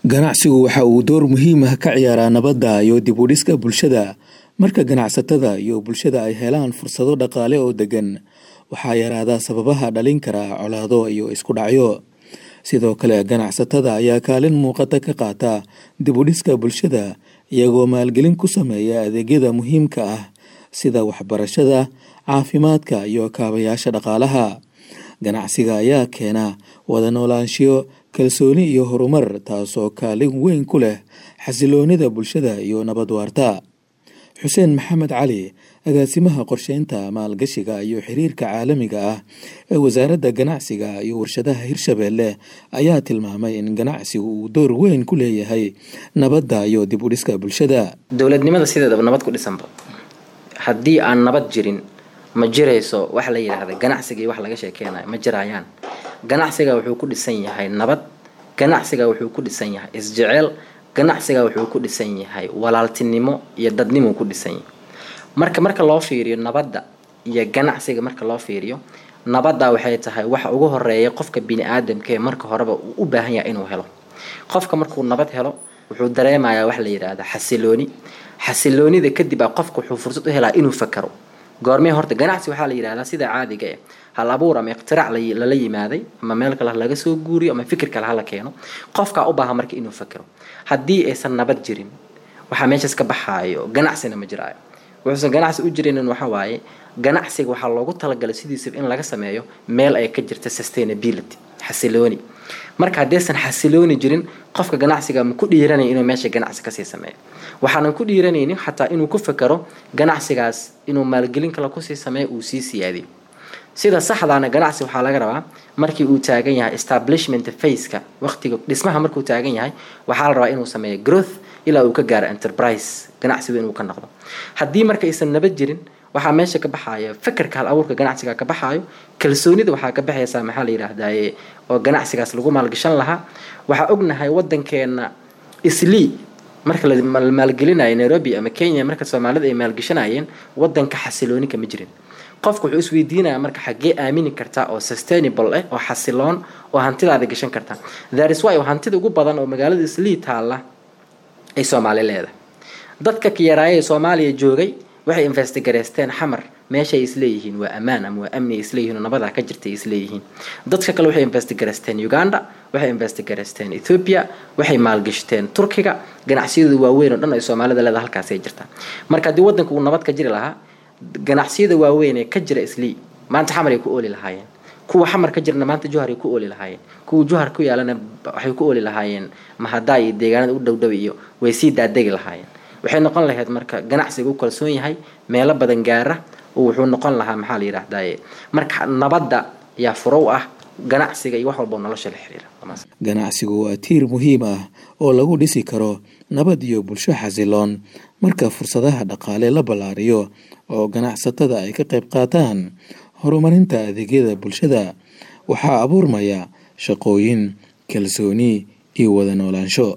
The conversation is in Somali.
ganacsigu waxa uu door muhiim ah ka ciyaaraa nabadda iyo dib u dhiska bulshada marka ganacsatada iyo bulshada ay helaan fursado dhaqaale oo degan waxaa yaraada sababaha dhalin kara colaado iyo isku dhacyo sidoo kale ganacsatada ayaa kaalin muuqata ka qaata dib u dhiska bulshada iyagoo maalgelin ku sameeya adeegyada muhiimka ah sida waxbarashada caafimaadka iyo kaabayaasha dhaqaalaha ganacsiga ayaa keena wada noolaanshiyo kalsooni iyo horumar taasoo kaalin weyn ku leh xasiloonida bulshada iyo nabad waarta xuseen maxamed cali agaasimaha qorsheynta maalgashiga iyo xiriirka caalamiga ah ee wasaaradda ganacsiga iyo warshadaha hirshabeelle ayaa tilmaamay in ganacsigu uu door weyn ku leeyahay nabadda iyo dib u dhiska bulshada dowladnimada sideedaba nabad ku dhisanba haddii aan nabad jirin ma jirayso wax la yidhaahda ganacsiga iyo wax laga sheekeynayo ma jirayaan ganacsiga wuxuu ku dhisan yahay nabad ganacsiga wuxuu ku dhisan yahay isjeceel ganacsiga wuxuu ku dhisan yahay walaaltinimo iyo dadnimuu ku dhisan yahay marka marka loo fiiriyo nabadda iyo ganacsiga marka loo fiiriyo nabadda waxay tahay waxa ugu horeeya qofka bini aadamkaee marka horeba uu u baahan yahay inuu helo qofka markuu nabad helo wuxuu dareemayaa wax la yidhaahda xasilooni xasiloonida kadib a qofka wuxuu fursad u helaa inuu fakaro goormee horta ganacsi waxaa la yidhahdaa sida caadiga eh hal abuur ama iqtiraac lala yimaaday ama meel kale laga soo guuriyo ama fikir kale hala keeno qofkaa u baahan marka inuu fakero haddii aysan nabad jirin waxaa meeshaas ka baxaayo ganacsina ma jiraayo wuxuusan ganacsi u jirinin waxa waaye ganacsiga waxaa loogu talagalay sidiisaba in laga sameeyo meel ay ka jirta sustainability xasilooni marka haddaysan xasilooni jirin qofka ganacsiga ma ku dhiiranaya inuu meesha ganacsi kasii sameeyo waxaanan ku dhiiranaynin xataa inuu ku fakero ganacsigaas inuu maalgelin kale kusii sameeyo uu sii siyaadiyo sida saxdaana ganacsi waxaa laga rabaa markii uu taagan yahay establishment faceka waqtiga dhismaha markuu taagan yahay waxaa la rabaa inuu sameeyo growth ilaa uu ka gaaro enterprise ganacsigu inuu ka noqdo haddii marka aysan nabad jirin waxaa meesha ka baxaya fakerka hal abuurka ganacsiga ka baxaayo kalsoonida waxaa ka baxaysaa maxaa la yidhaahdaye oo ganacsigaas lagu maalgashan lahaa waxaa ognahay wadankeena islii marka la maalgelinayo nairobi ama kenya marka soomaalida ay maalgashanayeen wadanka xasilooni kama jirin qofku wuxuu isweydiinaya marka xaggee aamini kartaa oo sustainable ah oo xasiloon oo hantidaada gashan kartaa tharis wy hantida ugu badan oo magaalada islii taalla ay soomaali leedahay dadka kiyaraaya ee soomaaliya joogay waxay investigareysteen xamar meeshaay isleeyihiin waa ammaan ama waa amni ay isleeyihiin oo nabadaa ka jirta ay isleeyihiin dadka kale waxay investigareysteen uganda waxay investigareysteen ethoopia waxay maalgashteen turkiga ganacsiyadu waaweyn oo dhan ay soomaalida leedahay halkaasay jirtaa marka haddii wadanka uu nabad ka jiri lahaa ganacsiyada waaweyn ee ka jira islii maanta xamar ay ku ooli lahaayeen kuwa xamar ka jirna maanta juhar ay ku ooli lahaayeen kuwa juhar ku yaalana waxay ku ooli lahaayeen mahadaa iyo deegaanada u dhowdhow iyo way sii daadegi lahaayeen waxay noqon lahayd marka ganacsiga u kalsoon yahay meelo badan gaara oo wuxuu noqon lahaa maxaa la yidhaahdaye marka nabadda yaa furow ah ganacsiga iyo wax walba nolosha la xiriira ganacsigu waa tiir muhiim ah oo lagu dhisi karo nabad iyo bulsho xasiloon marka fursadaha dhaqaale la ballaariyo oo ganacsatada ay ka qayb qaataan horumarinta adeegyada bulshada waxaa abuurmaya shaqooyin kalsooni iyo wada noolaansho